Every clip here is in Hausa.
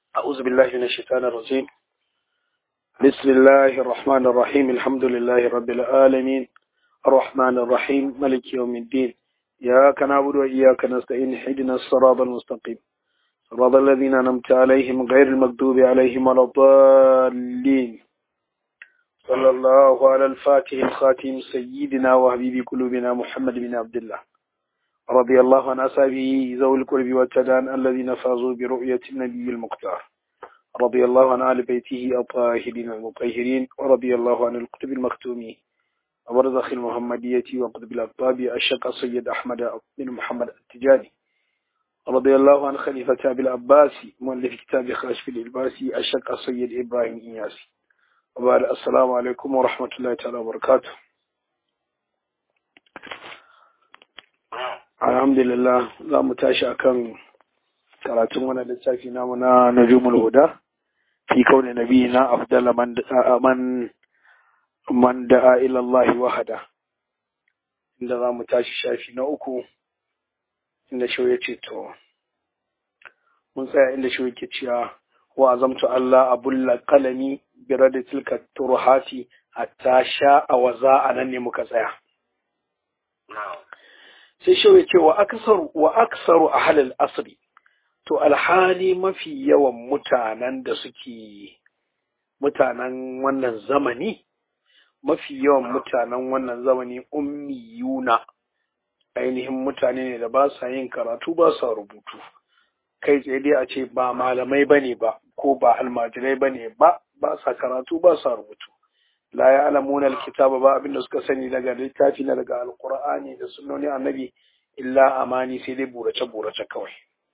أعوذ بالله من الشيطان الرجيم بسم الله الرحمن الرحيم الحمد لله رب العالمين الرحمن الرحيم ملك يوم الدين إياك نعبد وإياك نستعين اهدنا الصراط المستقيم صراط الذين أنعمت عليهم غير المغضوب عليهم ولا الضالين صلى الله على الفاتح الخاتم سيدنا وحبيب قلوبنا محمد بن عبد الله رضي الله عن أصحابه ذوي القرب والتدان الذين فازوا برؤية النبي المختار رضي الله عن آل بيته الطاهرين المطهرين ورضي الله عن الكتب المختومين وبرزخ المحمدية وقطب الأقطاب الشيخ السيد أحمد بن محمد التجاني رضي الله عن خليفة أبي العباس مؤلف كتاب خاشف الإلباسي الشيخ السيد إبراهيم إياسي وبعد السلام عليكم ورحمة الله تعالى وبركاته alhamdulillah za mu tashi akan karatun wani littafi namu na najumul huda fi kauni nabi na afdala man man man da'a ila Allah wahada inda za mu tashi shafi na uku inda shi ya ce to mun tsaya inda shi yake cewa wa azamtu Allah abulla qalami bi radi tilka turhati hatta sha'a wa za'a nan ne muka tsaya sai shi ya ce wa aksaru wa aksaru ahlul asri to alhali mafi yawan mutanen da suke mutanen wannan zamani mafi yawan mutanen wannan zamani ummiyuna ainihin mutane ne da ba sa yin karatu ba sa rubutu kai tsaye dai a ce ba malamai bane ba ko ba almajirai bane ba ba sa karatu ba sa rubutu la ya alamuna alkitaba ba abinda suka sani daga littafi na daga alqur'ani da sunnoni annabi illa amani sai dai burace burace kawai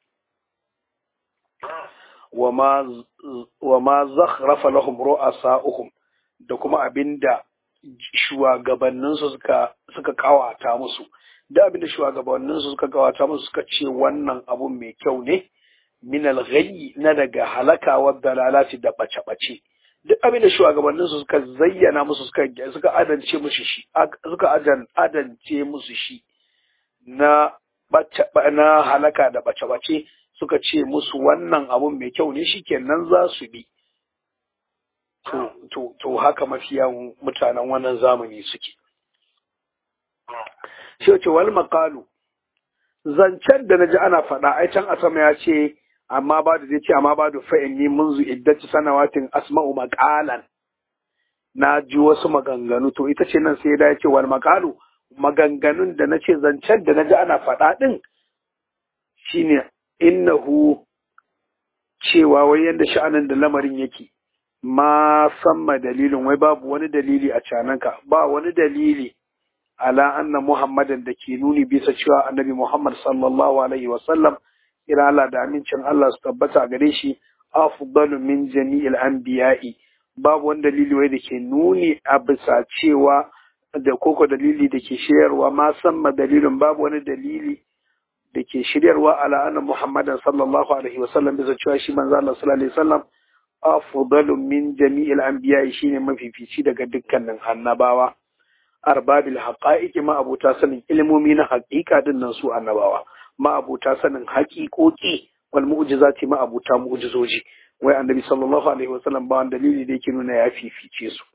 wa ma zakhrafa lahum ru'asa'uhum da kuma abinda shugabanninsu suka suka kawata musu da abinda shugabanninsu suka kawata musu suka ce wannan abun mai kyau ne min al na daga halaka wa dalalati da bace bace duk abin da shugabanninsu suka zayyana musu suka suka adance musu shi suka adan adance musu shi na na halaka da bace bace suka ce musu wannan abun mai kyau ne shikenan za su bi to to to haka mafiyan mutanen wannan zamani suke shi ce wal maqalu zancen da naji ana faɗa ai can a sama ya ce amma ba da zai ce amma ba da fa'inni munzu iddati sanawatin asma'u maqalan na ji wasu maganganu to ita ce nan sai da ya ce wal maqalu maganganun da nace zancen da naji ana faɗa din shine innahu cewa wai yanda sha'anin da lamarin yake ma samma dalilin wai babu wani dalili a cananka ba wani dalili ala anna muhammadan da ke nuni bisa cewa annabi muhammad sallallahu alaihi wasallam ira Allah da amincin Allah su tabbata gare shi afdalu min jami'il anbiya'i babu wani dalili wai da ke nuni a bisa cewa da koko dalili da ke shiryarwa ma samma dalilin babu wani dalili da ke shiryarwa ala anna muhammadan sallallahu alaihi wasallam bisa cewa shi manzo Allah sallallahu alaihi wasallam afdalu min jami'il anbiya'i shine mafifici daga dukkanin annabawa arbabil haqa'iqi ma abuta sanin ilmomi na haƙiƙa din nan su annabawa ma abuta sanin haƙiƙoƙi wal mu'jizati ma abuta mu'jizoji wai annabi sallallahu alaihi wasallam ba wani dalili da yake nuna ya fifice su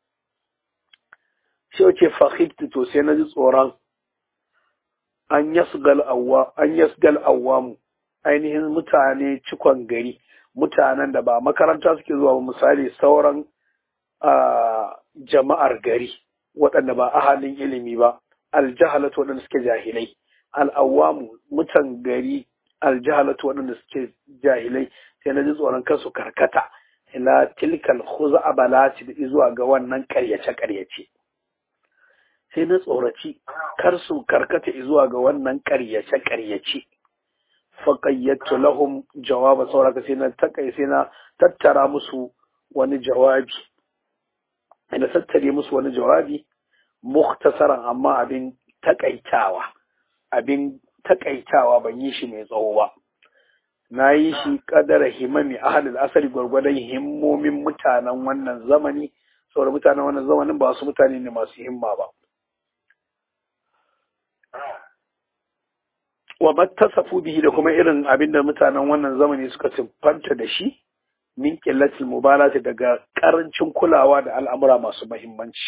shi yake fahimtu to sai na ji tsoron an yasgal awwa an yasgal awwamu ainihin mutane cikon gari mutanen da ba makaranta suke zuwa ba misali sauran jama'ar gari waɗanda ba ahalin ilimi ba aljahalatu waɗanda suke jahilai al'awamu mutan gari aljahalatu waɗanda suke jahilai sai na ji tsoron kansu karkata ila tilkal khuza balati da zuwa ga wannan karyace karyace sai na tsoraci kar su karkata zuwa ga wannan karyace karyace faqayyatu lahum jawaba sauraka sai na takai sai na tattara musu wani jawabi ina tattare musu wani jawabi mukhtasaran amma abin takaitawa abin takaitawa ban yi shi mai tsawo ba na yi shi kadara himami ahalul asali gwargwadon himmomin mutanen wannan zamani saboda mutanen wannan zamanin ba su mutane ne masu himma ba wa mattasafu bihi da kuma irin abin da mutanen wannan zamani suka siffanta da shi min qillatil mubalati daga karancin kulawa da al'amura masu muhimmanci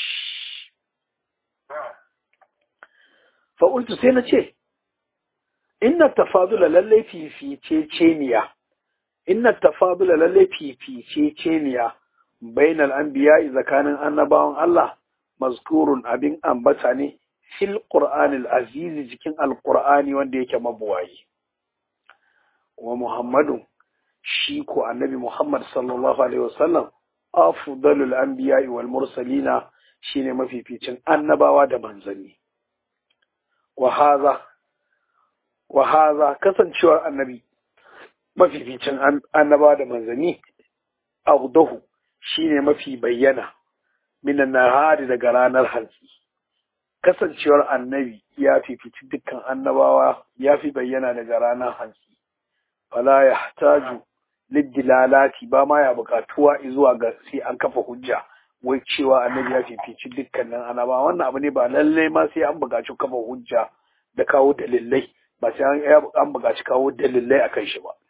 fa qultu sai na ce inna tafadula lallai fifice ceniya inna tafadula lallai fifice ceniya bainal anbiya tsakanin annabawan Allah mazkurun abin ambata ne fil qur'anil aziz cikin alqur'ani wanda yake mabuwayi wa muhammadu shi ko annabi muhammad sallallahu alaihi wasallam afdalul anbiya wal mursalina shine mafificin annabawa da manzanni wa hadha wa hadha kasancewar annabi mafificin annabawa da manzanni awdahu shine mafi bayyana minan nahari daga ranar hantsi kasancewar annabi ya fifici dukkan annabawa ya fi bayyana daga ranar hantsi fala ya taju liddilalati ba ma ya bukatuwa zuwa ga sai an kafa hujja wai cewa annabi ya fifici dukkanin annabawa wannan abu ne ba lalle ma sai an bukaci kafa hujja da kawo dalilai ba sai an bukaci kawo dalilai akan shi ba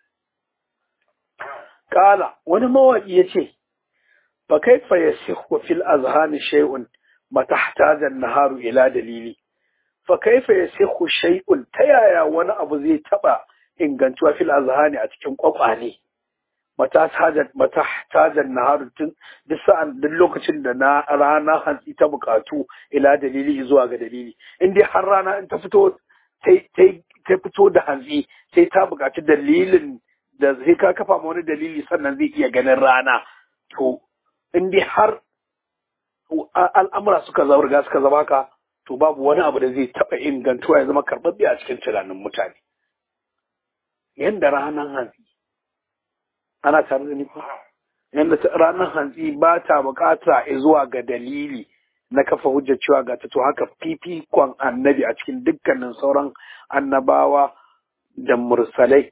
kala wani mawaki ya ce فكيف يسخ في الأذهان شيء ما تحتاج النهار إلى دليل فكيف يسخ شيء تيايا وانا أبو زي تبا إن كنتوا في الأذهان أتكم قطعني متى تحتاج النهار دسان دلوك تندنا رانا هنسي تبقاتو إلى دليل إزواغ دليل إندي حرانا انت فتو ta fito da hantsi sai ta buƙaci dalilin da zai ka kafa wani dalili sannan zai iya ganin rana to in dai har al'amura suka zaurga suka zama ka to babu wani abu da zai taɓa ingantuwa ya zama karɓaɓɓe a cikin tunanin mutane yadda ranar hantsi ana tare da nufa yadda ranar hantsi ba ta bukata zuwa ga dalili na kafa hujjar cewa ga ta to haka fifikon annabi a cikin dukkanin sauran annabawa da mursalai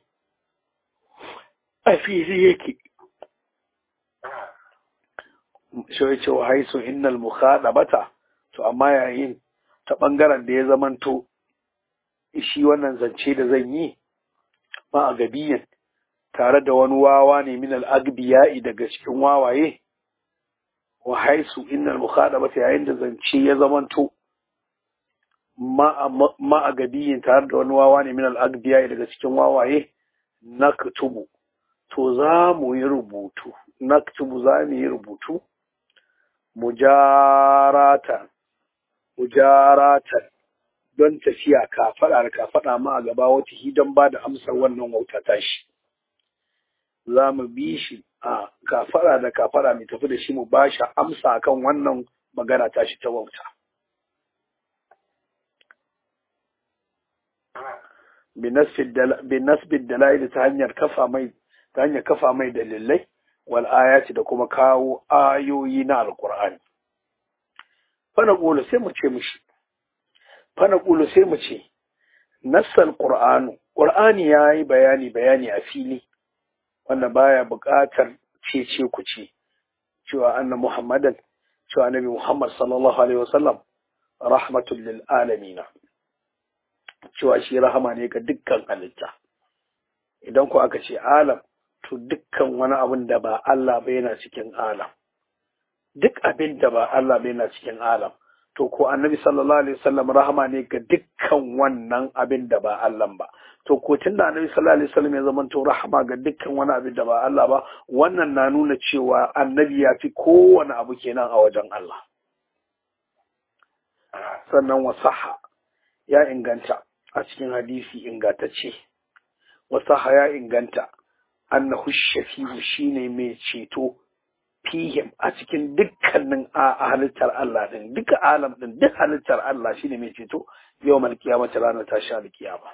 a fili yake shi cewa haisu innal mukhadabata to amma yayin ta bangaren da ya zamanto shi wannan zance da zan yi ma a gabiyan tare da wani wawa ne min al-agbiya'i daga cikin wawaye wa haisu innal mukhadabata yayin da zance ya zamanto ma a gabiyin tare da wani wawa ne min al-agbiya'i daga cikin wawaye naktubu to za mu yi rubutu naktubu za mu yi rubutu mujaratan mujaratan don tafiya kafaɗa da kafaɗa ma a gaba wata hidan ba da amsar wannan wauta tashi za mu bi shi a kafaɗa da kafaɗa mai tafi da shi mu ba shi amsa akan wannan magana tashi ta wauta binasbid dala'il ta hanyar kafa mai ta hanyar kafa mai dalilai wal ayati da kuma kawo ayoyi na alkur'ani fana ƙulu sai mu ce mushi fana ƙulu sai mu ce nassal ƙur'anu ƙur'ani ya yi bayani bayani a fili wanda baya buƙatar cece ku ce cewa anna muhammadan cewa annabi muhammad sallallahu alaihi wasallam rahmatul lil alamina cewa shi rahama ne ga dukkan halitta idan ku aka ce alam to dukkan wani abin da ba Allah ba yana cikin alam duk abin da ba Allah ba yana cikin alam to ko annabi sallallahu alaihi wasallam rahama ne ga dukkan wannan abin da ba Allah ba to ko tunda annabi sallallahu alaihi wasallam ya zama to rahama ga dukkan wani abin da ba Allah ba wannan na nuna cewa annabi ya fi kowane abu kenan a wajen Allah sannan wasaha ya inganta a cikin hadisi ingantacce wasaha ya inganta annahu shafi'u shine mai ceto fihim a cikin dukkanin a halittar Allah din duka alam din duk halittar Allah shine mai ceto yau mal kiyama ta ranar tashi alkiyama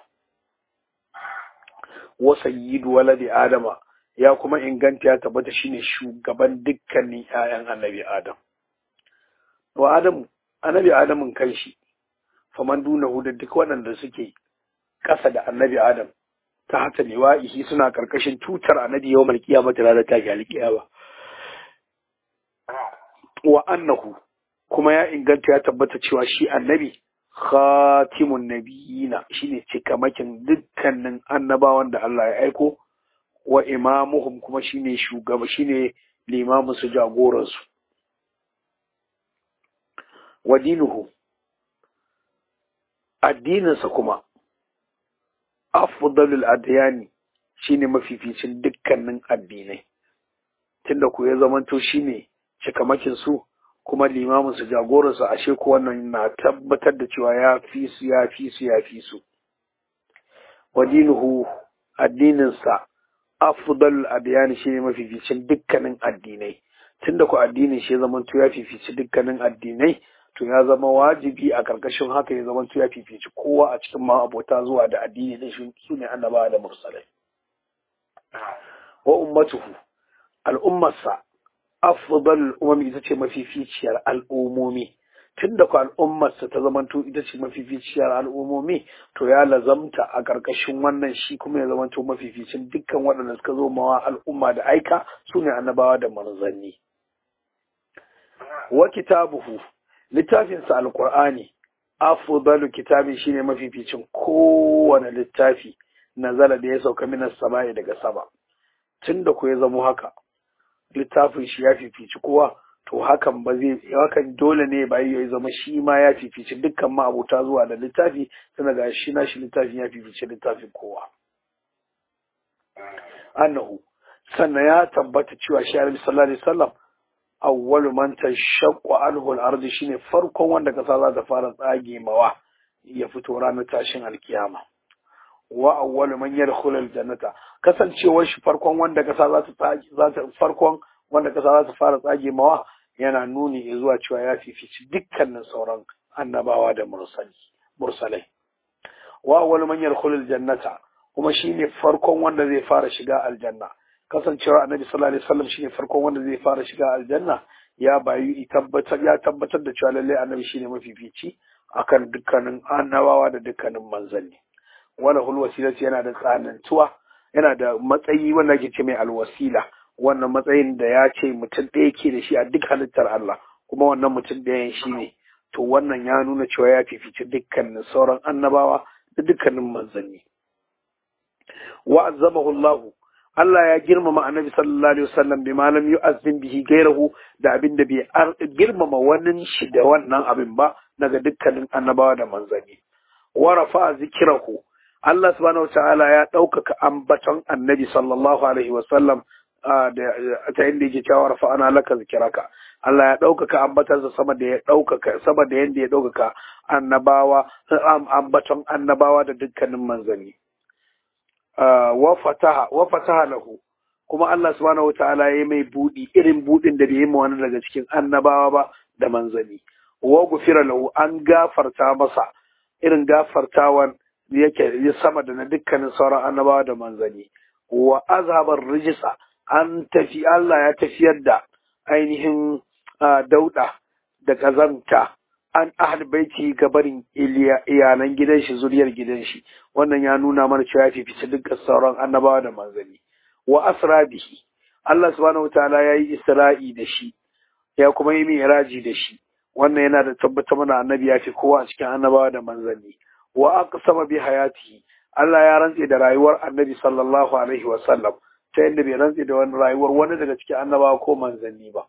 wa sayyidu waladi adama ya kuma inganta ya tabbata shine shugaban dukkanin ƴaƴan annabi adam wa adamu annabi adamun kanshi faman dunahu da duk waɗanda suke ƙasa da annabi adam ta hata liwa'ihi suna karkashin tutar annabi yau mal kiyama ta ranar tashi alkiyama wa annahu kuma ya inganta ya tabbata cewa shi annabi khatimun nabiyina shine cikamakin dukkanin annabawan da Allah ya aiko wa imamuhum kuma shine shugaba shine limamin su jagoran su wa dinuhu addininsa kuma afdalul adyani shine mafificin dukkanin addinai tunda ku ya zamanto shine cikamakin su kuma limamin su jagoran su ashe ko wannan na tabbatar da cewa ya fi su ya fi su ya fi su wa dinuhu addininsa afdalul adyani shine mafificin dukkanin addinai tunda ku addinin shi ya zamanto ya fifici dukkanin addinai to ya zama wajibi a karkashin haka ya zama ya fifici kowa a cikin ma abota zuwa da addini din shi su ne annaba da mursalai wa ummatuhu al'ummarsa afdal umami ita ce mafificiyar al'umomi tunda ku al'ummarsa ta zamanto ita ce mafificiyar al'umomi to ya lazamta a karkashin wannan shi kuma ya zamanto mafificin dukkan waɗanda suka zo mawa al'umma da aika su ne annabawa da manzanni wa kitabuhu littafinsa alkur'ani afdalu kitabin shine mafificin kowane littafi nazala da ya sauka minas sama'i daga sama tunda ku ya zamo haka littafin shi ya fifici kowa to hakan ba zai hakan dole ne ba ya zama shi ma ya fifici dukkan ma'abuta zuwa da littafi tana ga shi na shi littafin ya fifici littafin kowa annahu sannan ya tabbata cewa shi alaihi sallallahu alaihi wasallam awwalu man tashaqqu anhu al-ardi shine farkon wanda kasa za ta fara tsage mawa ya fito ranar tashin alkiyama wa awwalu man yadkhulu al-jannata kasancewar shi farkon wanda kasa za ta tsage za ta farkon wanda kasa za ta fara tsage mawa yana nuni zuwa cewa ya fifici dukkanin sauran annabawa da mursali mursalai wa awwalu man yadkhulu al-jannata kuma shine farkon wanda zai fara shiga aljanna kasancewar annabi sallallahu alaihi wasallam shine farkon wanda zai fara shiga aljanna ya bayu tabbatar ya tabbatar da cewa lalle annabi shine mafifici akan dukkanin annabawa da dukkanin manzanni wala hul wasilati yana da tsanantuwa yana da matsayi wanda ake ce mai alwasila wannan matsayin da ya ce mutum ɗaya ke da shi a duk halittar Allah kuma wannan mutum ɗayan shi ne to wannan ya nuna cewa ya fifici dukkanin sauran annabawa da dukkanin manzanni wa azzamahu Allahu Allah ya girmama annabi sallallahu alaihi wasallam bi malam yu'azzim bihi gairahu da abin da bai girmama wannan shi da wannan abin ba daga dukkanin annabawa da manzanni wa rafa zikrahu Allah subhanahu wataala ya ɗaukaka ambaton annabi sallallahu alaihi wasallam da ta inda yake cewa rafa ana laka zikiraka Allah ya ɗaukaka ambatansa sama da ya ɗaukaka sama da yanda ya ɗaukaka annabawa ambaton annabawa da dukkanin manzanni wa fataha lahu kuma Allah subhanahu wataala ya mai budi irin budin da bai yi wani daga cikin annabawa ba da manzani wa gufira lahu an gafarta masa irin gafartawan yake ya sama da na dukkanin sauran annabawa da manzani wa azhabar rijisa an tafi Allah ya tafiyar da ainihin dauda da kazanta an ahal baiti ga barin iyalan gidan shi zuriyar gidan shi wannan ya nuna mana cewa ya fifice dukkan sauran annabawa da manzanni wa asra bihi Allah subhanahu wataala ya yi isra'i da shi ya kuma yi mi'raji da shi wannan yana da tabbata mana annabi ya fi kowa a cikin annabawa da manzanni wa aqsama bi hayatihi Allah ya rantse da rayuwar annabi sallallahu alaihi wa sallam ta yadda bai rantse da wani rayuwar wani daga cikin annabawa ko manzanni ba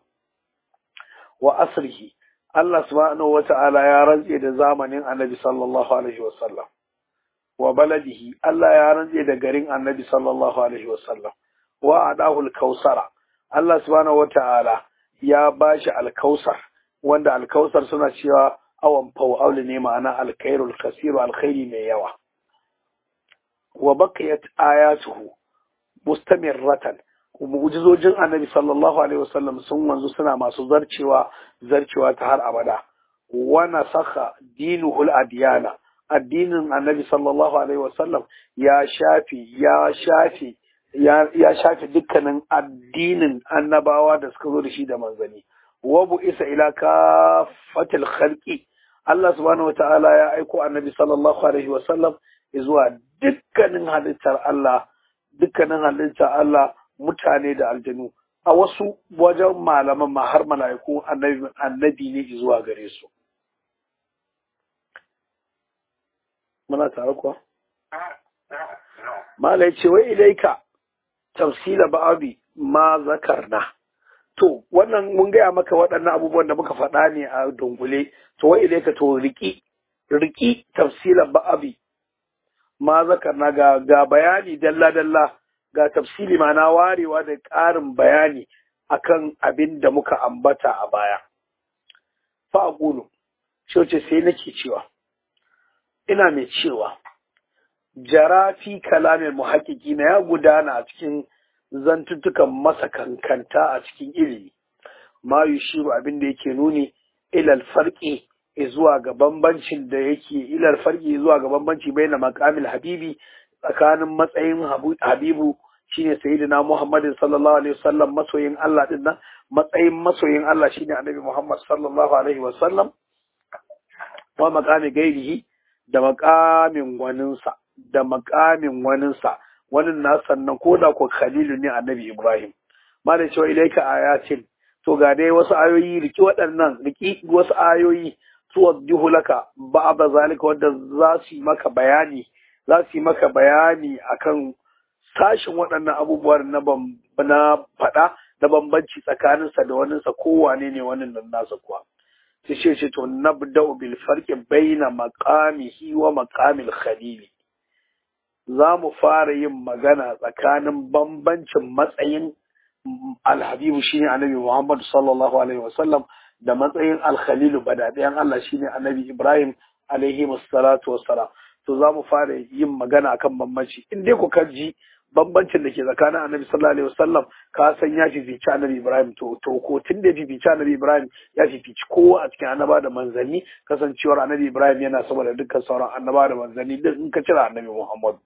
wa asrihi Allah subhanahu wa ta'ala ya rantse da zamanin annabi sallallahu alaihi wa sallam wa baladihi Allah ya rantse da garin annabi sallallahu alaihi wa sallam wa adahu al-kausara Allah subhanahu wa ta'ala ya bashi al-kausar wanda al-kausar suna cewa awan faw'aul ne ma'ana al-khairul kasiru al-khairi mai yawa wa baqiyat ayatuhu mustamirratan mu'jizojin annabi sallallahu alaihi wasallam sun wanzu suna masu zarcewa zarcewa ta har abada wa nasakha dinuhul adiyana addinin annabi sallallahu alaihi wasallam ya shafi ya shafi ya ya shafi dukkanin addinin annabawa da suka zo da shi da manzani wa bu isa ila kafatil khalqi Allah subhanahu wataala ya aiko annabi sallallahu alaihi wasallam zuwa dukkanin halittar Allah dukkanin halittar Allah mutane da aljanu a wasu wajen malaman ma har mala'iku annabi annabi ne zuwa gare su muna tare kuwa mala yace wai ilaika tafsila ba'abi ma zakarna to wannan mun gaya maka waɗannan abubuwan da muka faɗa ne a dungule to wa ilaika to riki riki tafsila ba'abi ma zakarna ga ga bayani dalla dalla ga tafsili ma'ana warewa da ƙarin bayani akan abin da muka ambata a baya fa aqulu ce sai nake cewa ina mai cewa jarafi kalamin muhaƙiƙi na ya gudana a cikin zantuttukan masa kankanta a cikin ilimi ma yushiru abin da yake nuni ilal farqi zuwa ga bambancin da yake ilal farqi zuwa ga bambanci baina maqamil habibi tsakanin matsayin habibu shine sayyidina Muhammad sallallahu alaihi wasallam masoyin Allah din nan matsayin masoyin Allah shine annabi Muhammad sallallahu alaihi wasallam wa maqami gairihi da maqamin waninsa da maqamin waninsa wannan na sannan ko da ko khalilu ne annabi Ibrahim malai cewa ilaika ayatin to ga dai wasu ayoyi riki waɗannan riki wasu ayoyi tuwaddihu laka ba'da zalika wanda za su yi maka bayani za su yi maka bayani akan sashin waɗannan abubuwan na na faɗa na bambanci tsakaninsa da waninsa kowane ne wannan nan nasa kuwa sai ce ce to nabda'u bil farqi baina maqamihi wa maqamil khalili za mu fara yin magana tsakanin bambancin matsayin alhabibu shine annabi Muhammad sallallahu alaihi wasallam da matsayin alkhalilu badadayan Allah shine annabi Ibrahim alaihi wassalatu wassalam to za mu fara yin magana akan bambanci in dai ku ji bambancin da ke tsakanin annabi sallallahu alaihi wasallam ka san ya fifici annabi Ibrahim to to ko tun da fifici annabi Ibrahim ya fifici kowa a cikin annaba da manzanni kasancewar annabi Ibrahim yana sama da dukkan sauran annaba da manzanni duk in ka cire annabi Muhammad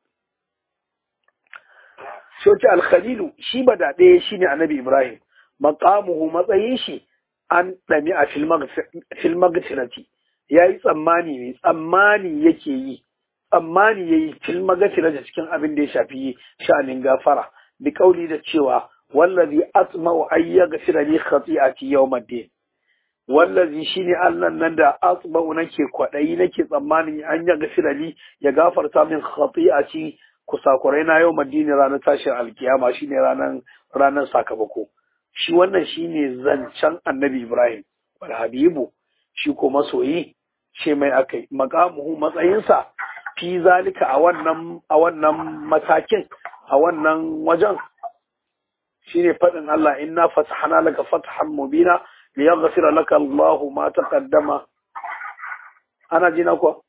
Shoci Alkhalilu shi ba da ɗaya shi ne annabi Ibrahim, maƙamuhu matsayin shi an ɗami a filmagatirati, ya yi tsammani ne, tsammani yake yi, tsammani ya yi filmagatirati cikin abin da ya shafi sha'anin gafara, bi ƙauli da cewa, wallazi asma'u ayya gafira li khati'ati yawmaddin wallazi shine Allah nan da asma'u nake kwaɗayi nake tsammanin an ya gafira li ya gafarta min khati'ati kusakurai na yau madini ranar tashin alkiyama shine ranar ranar sakamako shi wannan shine zancen annabi ibrahim wal habibu shi ko masoyi ce mai akai maqamuhu matsayinsa fi zalika a wannan a wannan matakin a wannan wajen shine fadin Allah inna fatahna laka fathan mubina liyaghfira laka Allahu ma taqaddama ana jina ko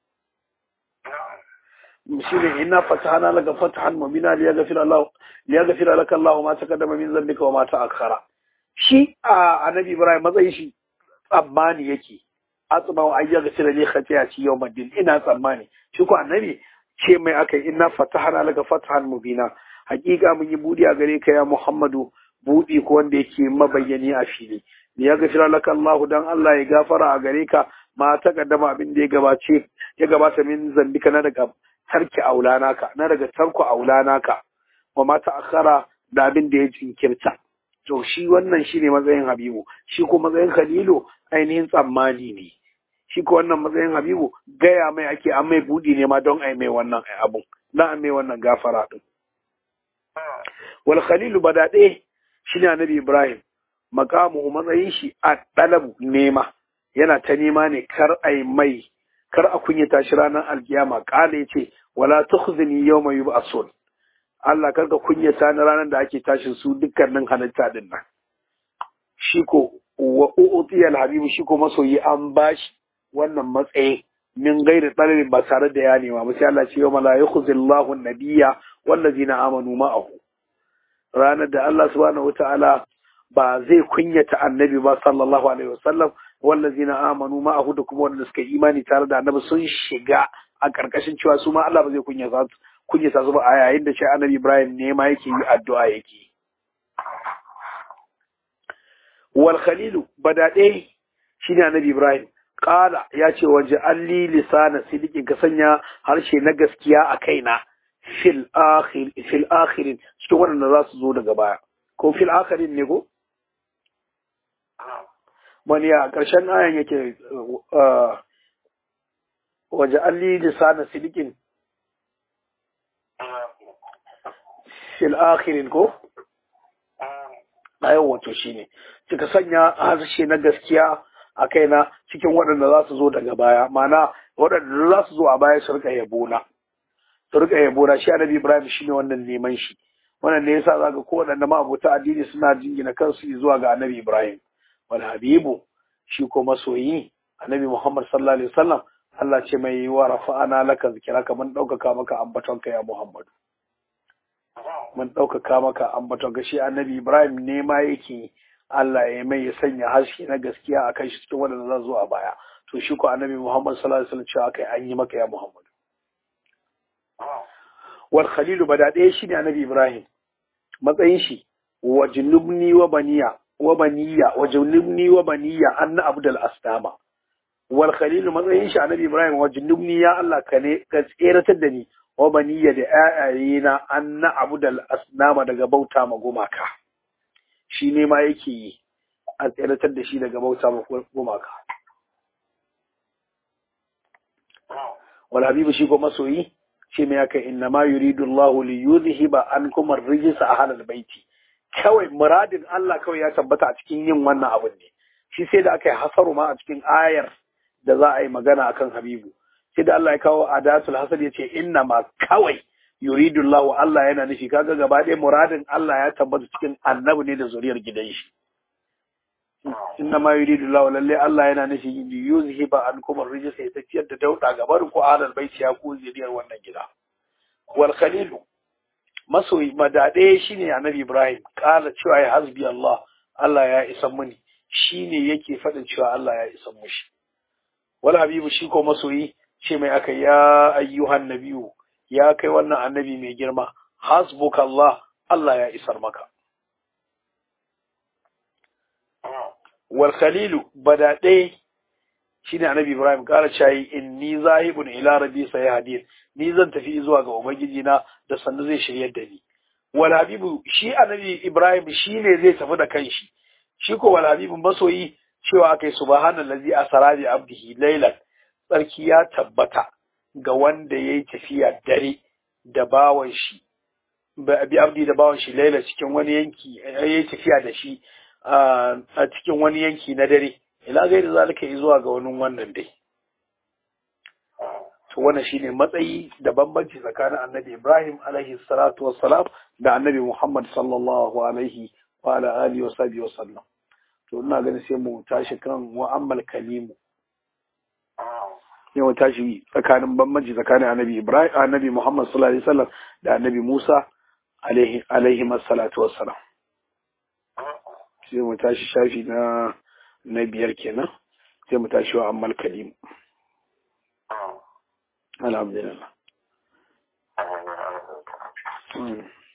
shine inna fatahna laka fathan mubina liyaghfira Allah liyaghfira laka Allah ma taqaddama min dhanbika wa ma ta'akhkhara shi a annabi Ibrahim matsayin shi tsammani yake atma wa ayyaghfira li khati'ati yawmiddin ina tsammani shi ko annabi ce mai akai inna fatahna laka fathan mubina hakika mun yi budi a gare ka ya Muhammadu budi ko wanda yake mabayyani a fili liyaghfira laka Allah dan Allah ya gafara a gare ka ma taqaddama abin da ya gabace ya gabata min zambika na daga tarki aulanaka na daga tarku aulanaka wa ma ta'akhara da abin da ya jinkirta to shi wannan shine matsayin habibu shi ko matsayin khalilu ainihin tsammani ne shi ko wannan matsayin habibu gaya mai ake an mai budi ne ma don ai mai wannan abun na an mai wannan gafara din wal khalilu badade shine annabi ibrahim maqamuhu matsayin shi a dalabu nema yana ta nema ne kar ai mai kar a kunyata shi ranar alkiyama kala yace wala tukhzini yawma yub'asun Allah karka kunyata na ranar da ake tashin su dukkanin halitta din nan shi ko wa u'tiyal habibu shi ko masoyi an bashi wannan matsayi min gairi tsararin ba tare da ya nema ba sai Allah ce yawma la yukhzillahu an-nabiyya wallazina amanu ma'ahu ranar da Allah subhanahu wata'ala ba zai kunyata annabi ba sallallahu alaihi wasallam wallazina amanu ma'ahu da kuma wanda suka imani tare da annabi sun shiga a karkashin cewa su ma Allah ba zai kunyata su kunyata su ba a yayin da shi annabi Ibrahim ne ma yake yi addu'a yake wal khalilu badade shine annabi Ibrahim qala ya ce waje alli lisana sidikin ka sanya harshe na gaskiya a kaina fil akhir fil akhirin cikin waɗanda za su zo daga baya ko fil akhirin ne ko wani a ƙarshen ayan yake waje alli lisana sidikin fil akhirin ko ayan wato shine kika sanya harshe na gaskiya a kaina cikin waɗanda za su zo daga baya mana waɗanda za su zo a baya su rika yabona su rika yabona shi annabi ibrahim shine wannan neman shi wannan ne yasa zaka ko waɗanda ma abota addini suna jingina kansu zuwa ga annabi ibrahim wal habibu shi ko masoyi annabi muhammad sallallahu alaihi wasallam Allah ce mai wa rafa'ana laka zikiraka mun ɗaukaka maka ambatonka ya muhammadu mun ɗaukaka maka ambaton ga shi annabi ibrahim ne ma yake Allah ya mai ya sanya harshe na gaskiya a kan shi cikin waɗanda za zo a baya to shi ko annabi Muhammad sallallahu alaihi wasallam cewa kai an yi maka ya Muhammad wal khalilu bada ɗaya shine annabi Ibrahim matsayin shi wa junubni wa baniya wa baniya wa junubni wa baniya anna abdul astama wal khalilu matsayin shi annabi Ibrahim wa junubni ya Allah ka ne ka tseratar da ni wa baniya da ƴaƴayena anna abdul asnama daga bauta ma gumaka shi ne ma yake yi a tseratar da shi daga bauta ma gumaka. Wal habibu shi ko masoyi shi mai aka inna ma yuridu Allah li yuzhiba ankum ar-rijsa ahlal baiti kawai muradin Allah kawai ya tabbata a cikin yin wannan abun ne shi sai da aka yi hasaru ma a cikin ayar da za a yi magana akan habibu sai da Allah ya kawo adatul hasad ya ce inna ma kawai yuridu Allah Allah yana nufi kaga gaba ɗaya muradin Allah ya tabbata cikin annabi ne da zuriyar gidan shi inna ma yuridu Allah lalle Allah yana nufi yuzhiba ankum ar-rijs ya tafiyar da dauda gabar ku alal baiti ya ku zuriyar wannan gida wal khalil masoyi madade shine annabi Ibrahim kala cewa ya hasbi Allah Allah ya isa muni shine yake faɗin cewa Allah ya isa mushi wal habibu shi ko masoyi ce mai aka ya ayyuhan nabiyu ya kai wannan annabi mai girma hasbuka Allah Allah ya isar maka wal khalilu badade shine annabi Ibrahim kara cayi inni zahibun ila rabbi sayahdin ni zan tafi zuwa ga ubangiji na da sannu zai shiryar da ni wal habibu shi annabi Ibrahim shine zai tafi da kanshi shi ko wal habibu masoyi cewa akai subhanallazi asra bi abdihi laylan tsarki ya tabbata ga wanda ya yi tafiya dare da bawan shi bi abdi da bawan shi laila cikin wani yanki ya yi tafiya da shi a cikin wani yanki na dare ila gai da zalika yi zuwa ga wani wannan dai to wannan shine matsayi da bambanci tsakanin annabi Ibrahim alaihi salatu wassalam da annabi Muhammad sallallahu alaihi wa ala alihi wa sahbihi wa sallam to ina ganin sai mu tashi kan wa'ammal kalimu yawan tashi tsakanin bambanci tsakanin annabi Ibrahim annabi Muhammad sallallahu alaihi wasallam da annabi Musa alaihi alaihi masallatu wassalam sai mu tashi shafi na na biyar kenan sai mu tashi wa ammal kalim alhamdulillah